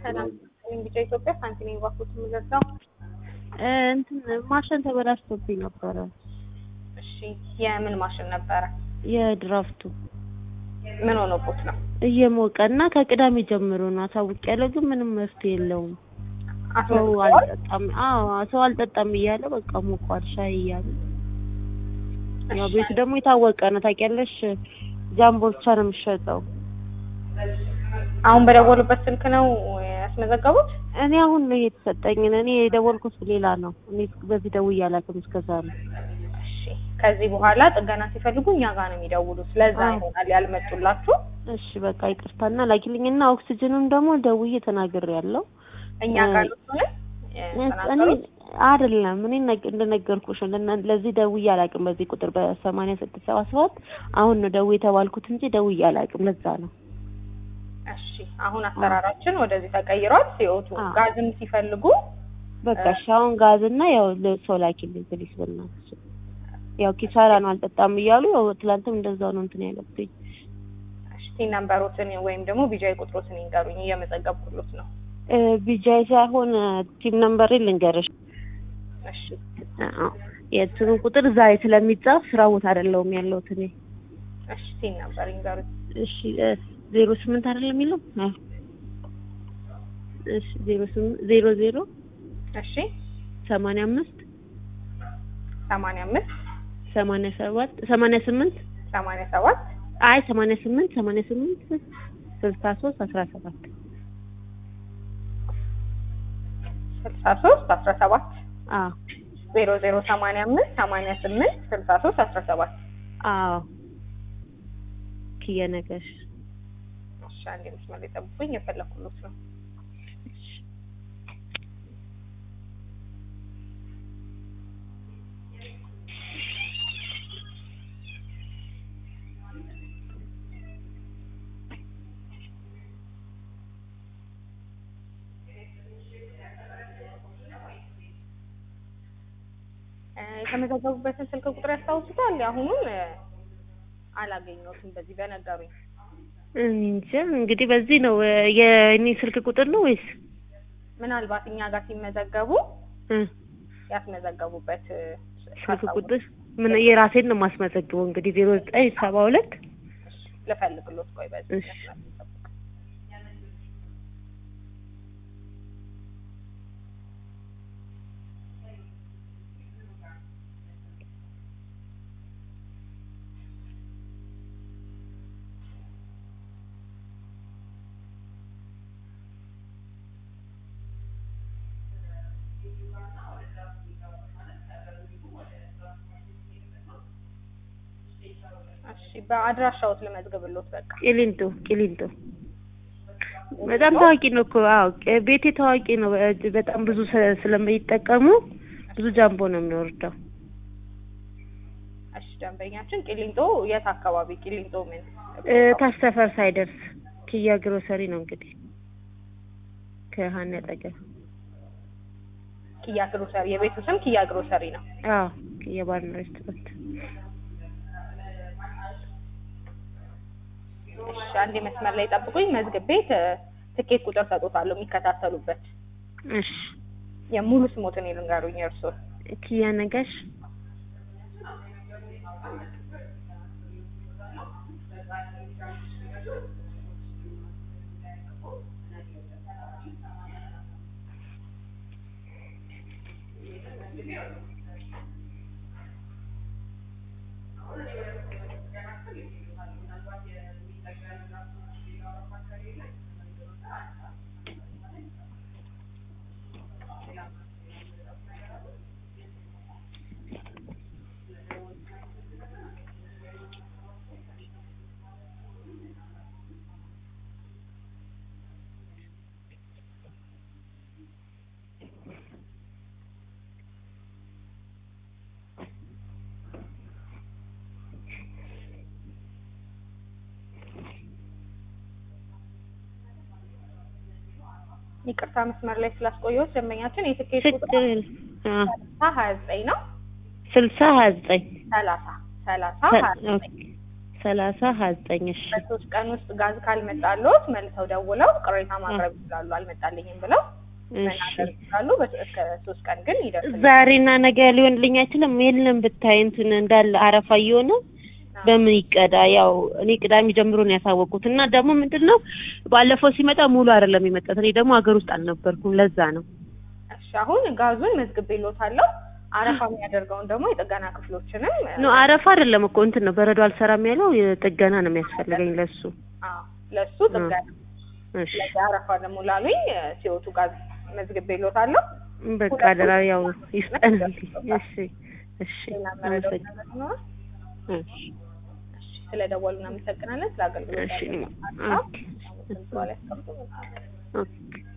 ሰላም ቢጫ ኢትዮጵያ ሳንቲም ባንኮች የምገዛው እንትን ማሽን ተበላሽቶብኝ ነበረ። እሺ የምን ማሽን ነበረ? የድራፍቱ ምን ሆኖቦት ነው? እየሞቀ እና ከቅዳሜ ጀምሮ ነው አሳውቂያለሁ፣ ግን ምንም መፍትሄ የለውም። ሰው አስመዝግበዋል? አልጠጣም። አዎ ሰው አልጠጣም እያለ በቃ ሞቋል ሻይ እያለ ያው ቤቱ ደግሞ የታወቀ ነው ታውቂያለሽ። ጃምቦ ብቻ ነው የሚሸጠው። አሁን በደወሉበት ስልክ ነው ያስመዘገቡት? እኔ አሁን ነው የተሰጠኝን እኔ የደወልኩት ሌላ ነው። እኔ በዚህ ደውዬ አላውቅም እስከዛ ነው። እሺ ከዚህ በኋላ ጥገና ሲፈልጉ እኛ ጋር ነው የሚደውሉት። ለዛ አዎ። ይሆናል ያልመጡላችሁ። እሺ በቃ ይቅርታና ላኪልኝና ኦክሲጅኑን ደግሞ ደውዬ ተናግሬያለሁ። እኛ እ- ጋር ነው ስለሆነ እኔ አይደለም እኔ ነግ- እንደነገርኩሽ ለና- ለዚህ ደውዬ አላውቅም። በዚህ ቁጥር በሰማንያ ስድስት ሰባ ሰባት አሁን ነው ደውዬ የተባልኩት እንጂ ደውዬ አላውቅም። ለዛ ነው እሺ አሁን አሰራራችን ወደዚህ ተቀይሯል። ሲወቱ አዎ። ጋዝም ሲፈልጉ በቃ እሺ። አሁን ጋዝና ያው ሰው ላኪልኝ ፕሊስ በእናትሽ። ያው ኪሳራ ነው አልጠጣም እያሉ ያው ትላንትም እንደዛው ነው እንትን ያለብኝ። እሺ ቲን ነምበሮትን ወይም ደግሞ ቢጃይ ቁጥሮትን ይንገሩኝ እየመዘገብኩሎት ነው። እ ቢጃይ ሳይሆን ቲም ነምበሬ ልንገርሽ። እሺ አዎ የእንትኑን ቁጥር ዛሬ ስለሚጻፍ ስራ ቦታ አይደለሁም ያለሁት እኔ። እሺ ቲን ነምበር ይንገሩኝ። እሺ ዜሮ ስምንት አይደለም የሚለው? አዎ እሺ ዜሮ ስምንት ዜሮ ዜሮ እሺ ሰማንያ አምስት ሰማንያ አምስት ሰማንያ ሰባት ሰማንያ ስምንት ሰማንያ ሰባት አይ ሰማንያ ስምንት ሰማንያ ስምንት ስልሳ ሶስት አስራ ሰባት ስልሳ ሶስት አስራ ሰባት አዎ ዜሮ ዜሮ ሰማንያ አምስት ሰማንያ ስምንት ስልሳ ሶስት አስራ ሰባት አዎ ክየ ነገሽ እሺ አንዴ መስመር ላይ ጠብቁኝ የፈለኩሎት ነው እ የተመዘገቡበትን ስልክ ቁጥር ያስታውሱታል? የአሁኑን እ አላገኘሁትም በዚህ በነገሩኝ። እንጃ እንግዲህ በዚህ ነው እ የእኔ ስልክ ቁጥር ነው ወይስ ምናልባት እኛ ጋር ሲመዘገቡ እ ያስመዘገቡበት እ ስልክ ካስታወሱ ቁጥር ምን የራሴን ነው የማስመዘግበው እንግዲህ ዜሮ ዘጠኝ ሰባ ሁለት ልፈልግሎት ቆይ በዚህ እሺ። መስመር ላይ ጠብቁ። እሺ በአድራሻዎት ልመዝግብሎት በቃ ቂሊንጦ ቂሊንጦ በጣም ታዋቂ ነው እኮ አዎ ቅ- ቤቴ ታዋቂ ነው እ በጣም ብዙ ስለ- ስለሚጠቀሙ ብዙ ጃምቦ ነው የሚወርደው እሺ ደንበኛችን ቂሊንጦ የት አካባቢ ቂሊንጦ ምን እ ታች ሰፈር ሳይደርስ ኪያ ግሮሰሪ ነው እንግዲህ ከሀና አጠገብ ኪያ ግሮሰሪ የቤቱ ስም ኪያ ግሮሰሪ ነው አዎ ኪያ ባርና ሬስቶራንት እሺ አንዴ መስመር ላይ ጠብቁኝ መዝግቤ ት- ትኬት ቁጥር ሰጦታለሁ የሚከታተሉበት እሺ የሙሉ ስሞትን ይልንገሩኝ የእርስዎን ኪያ ነጋሽ ይቅርታ መስመር ላይ ስላስቆየሁት ደንበኛችን የትኬት ቁጥር ችግር የለም። አዎ ሰላሳ ሀያ ዘጠኝ ነው ስልሳ ሀያ ዘጠኝ ሰላሳ ሰላሳ ሀያ ዘጠኝ ሰላሳ ሀያ ዘጠኝ እሺ በሶስት ቀን ውስጥ ጋዝ ካልመጣልዎት መልሰው ደውለው ቅሬታ ማቅረብ ይችላሉ። አልመጣልኝም ብለው እሺ መናገር ይችላሉ። በ- እስከ ሶስት ቀን ግን ይደርስልኛል። ዛሬና ነገ ሊሆንልኝ አይችልም። የለም ብታይ እንትን እንዳለ አረፋ እየሆነ በምን ይቀዳ? ያው እኔ ቅዳሜ ጀምሮ ነው ያሳወቁት እና ደግሞ ምንድን ነው ባለፈው ሲመጣ ሙሉ አይደለም የመጣት። እኔ ደግሞ ሀገር ውስጥ አልነበርኩም ለዛ ነው። እሺ አሁን ጋዙን መዝግቤልዎታለሁ። አረፋ የሚያደርገውን ደግሞ የጥገና ክፍሎችንም ኖ አረፋ አይደለም እኮ እንትን ነው በረዶ አልሰራም ያለው የጥገና ነው የሚያስፈልገኝ ለሱ። አዎ ለሱ ጥገና እሺ ለዚህ አረፋ ደግሞ ላሉኝ ሲወቱ ጋዝ መዝግቤልዎታለሁ። በቃ አደራ ያው ይስጠንልኝ። እሺ እሺ ሌላ መረዳት አመሰግ- ነገር ይኖራል? እሺ እሺ ስለደወሉ እናመሰግናለን። ስለ አገልግሎት እሺ ያለውን ኦኬ ሀሳብ አሁን ስልክ ላይ ያስቀምጡ። ኦኬ